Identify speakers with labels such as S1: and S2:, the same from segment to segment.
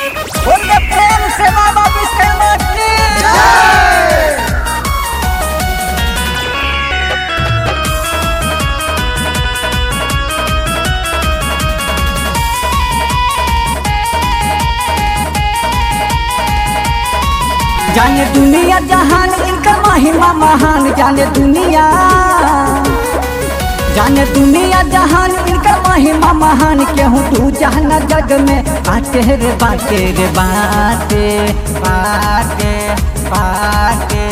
S1: बोलिए प्रेम से बाबा विश्वनाथ की जाने दुनिया जहान इनका महिमा महान जाने दुनिया जाने दुनिया जहान इनका महिमा महान केहू तू जहना जग में बाटे रे बाटे रे बाटे बाटे बाटे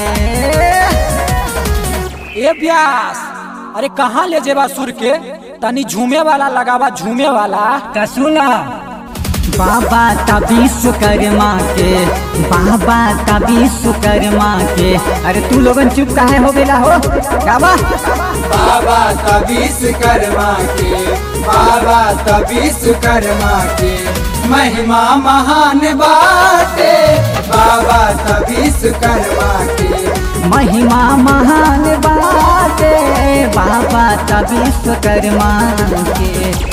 S2: ए व्यास अरे कहाँ ले जेबा सुर के तनी झूमे वाला लगावा झूमे वाला
S1: का सुना बाबा का विश्वकर्मा के बाबा का विश्वकर्मा के अरे तू लोगन चुप काहे हो गेला हो गावा
S3: बाबा तबीस कर्मा के बाबा तबीस कर्मा के महिमा महान बाटे बाबा तबीस कर्मा के
S1: महिमा महान बाटे बाबा का विश्वकर्मा के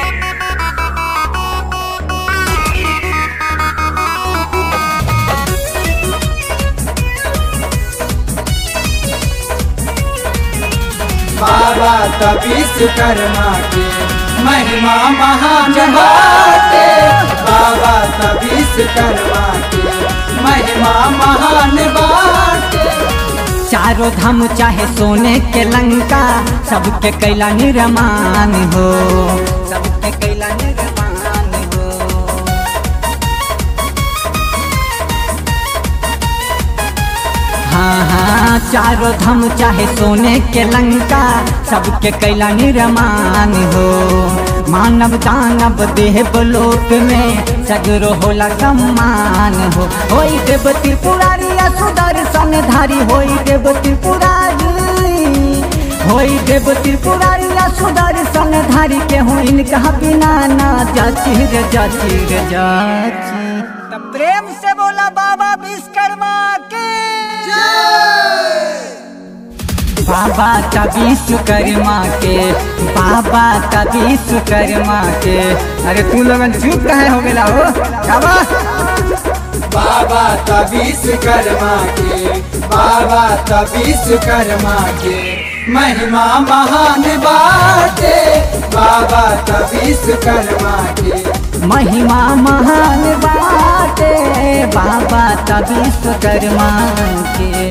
S3: बाबा तबीस कर्मा के महिमा महान बाटे बाबा तबीस कर्मा के महिमा महान बाटे
S1: चारों धाम चाहे सोने के लंका सबके कैला निर्माण हो सबके कैला निर्माण हो हाँ हाँ चारों धाम चाहे सोने के लंका सबके कैला निर्माण हो मानव दानव देव लोक में सगरो होला सम्मान हो होई देव त्रिपुरारी सुदर्शन धारी होई देव त्रिपुरारी होई देव त्रिपुरारी सुदर्शन धारी के हो इनका बिना ना जाची रे जाची रे जाची तब प्रेम से बोला बाबा विश्वकर्मा के बाबा का विश्वकर्मा के बाबा का विश्वकर्मा के अरे तू लोगन चुप काहे हो गेला हो बाबा
S3: बाबा तबीस कर्मा के बाबा तबीस कर्मा के महिमा महान बाटे बाबा तबीस कर्मा के
S1: महिमा महान बाटे बाबा का विश्वकर्मा के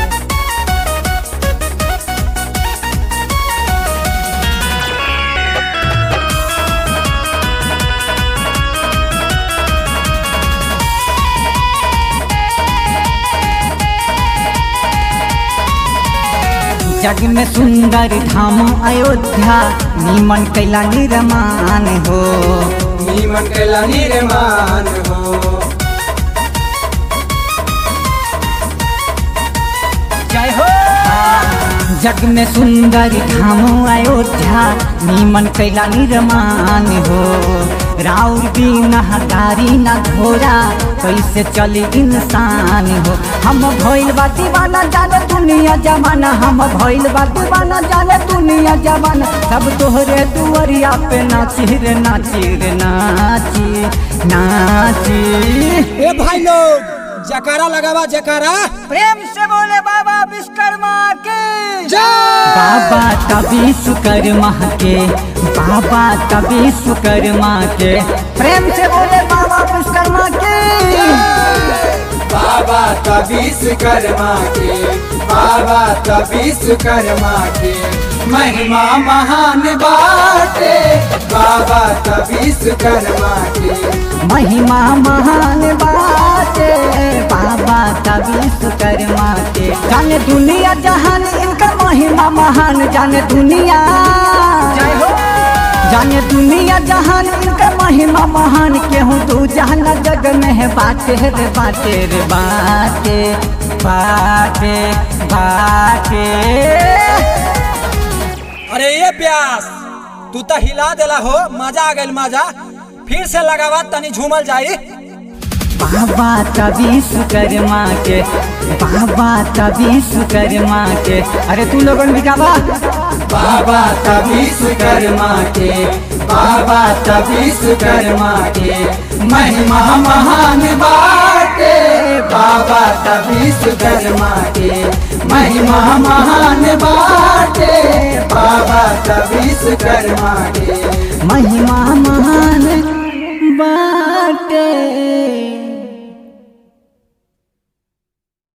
S1: जग में सुंदर धाम अयोध्या नीमन कैला निर्माण हो
S3: नीमन कैला निर्माण हो
S1: जय हो जग में सुंदर धाम अयोध्या नीमन कैला निर्माण हो राउर बिन हकारी न घोड़ा कैसे चली इंसान हो हम भइल बा दीवाना जाने दुनिया जमाना हम भइल बा दीवाना जाने दुनिया जमाना सब तोहरे दुआरिया पे नाची रे नाची रे नाची नाची
S2: ए भाई लोग जकारा लगावा जकारा
S1: प्रेम से बोले बाबा विश्वकर्मा के बाबा तभी सुकर्मा के बाबा तभी सुकर्मा के प्रेम से बोले बाबा विश्वकर्मा के
S3: बाबा तबीस कर्मा के बाबा तबीस कर्मा के महिमा महान बाटे बाबा तबीस कर्मा के
S1: महिमा महान बाटे बाबा तभी सुकर्मा के जाने दुनिया जहान इनका महिमा महान जाने दुनिया जय हो जाने दुनिया जहान इनका महिमा महान केहू तू जाना जग में है बाटे रे बाटे रे बाटे बाटे बाटे
S2: अरे ये प्यास तू तो हिला देला हो मजा आ गइल मजा फिर से लगावा तनी झूमल जाई
S1: बाबा तभी सुकर्मा के बाबा तभी सुकर्मा के अरे तू लोगन भी गावा
S3: बाबा तबीस कर्मा के बाबा तब विश्वकर्मा के महिमा महान बाटे बाबा तब विश्वकर्मा के महिमा महान बाटे बाबा तब विश्वकर्मा के
S1: महिमा महान बाटे